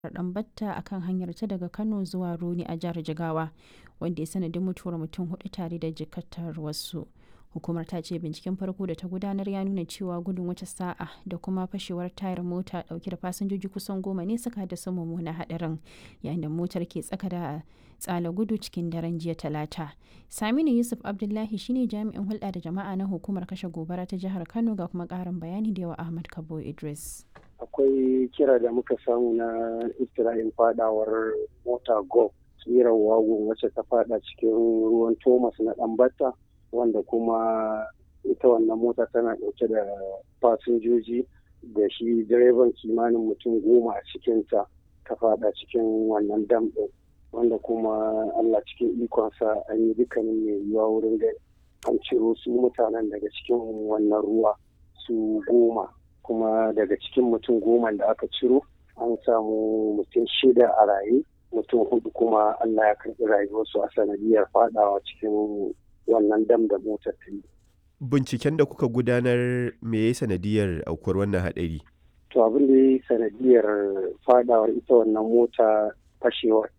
Ɗanbatta a kan hanyarta daga Kano zuwa Roni a jihar Jigawa, wanda ya sanadin mutuwar mutum huɗu tare da jikkatar wasu. Hukumar ta ce binciken farko da ta gudanar ya nuna cewa gudun wuce sa'a da kuma fashewar tayar mota ɗauke da fasinjoji kusan goma ne suka haddasa mummunan haɗarin, yayin da motar ke tsaka da tsala gudu cikin daren jiya Talata. Saminu Yusuf Abdullahi shine jami'in hulɗa da jama'a na hukumar kashe gobara ta jihar Kano ga kuma ƙarin bayani da yawa Ahmad Kabo Idris. akwai kira da muka samu na isra'il fadawar mota go tsirar wagon wacce ta fada cikin ruwan thomas na ɗanbata wanda kuma ita wannan mota tana ɗauke da fasinjoji da shi direban kimanin mutum goma a cikinta ta fada cikin wannan dam ɗin wanda kuma allah cikin ikonsa an yi dukkanin mai yiwuwa wurin da an ciro su mutanen daga cikin wannan ruwa su goma kuma daga cikin mutum goma da aka ciro an samu mutum shida a raye mutum hudu kuma Allah ya karɓi rayuwarsu a sanadiyar fadawa cikin wannan dam da motar ta yi. Binciken da kuka gudanar me ya sanadiyar aukuwar wannan haɗari? To abin da ya sanadiyar fadawar ita wannan mota fashewar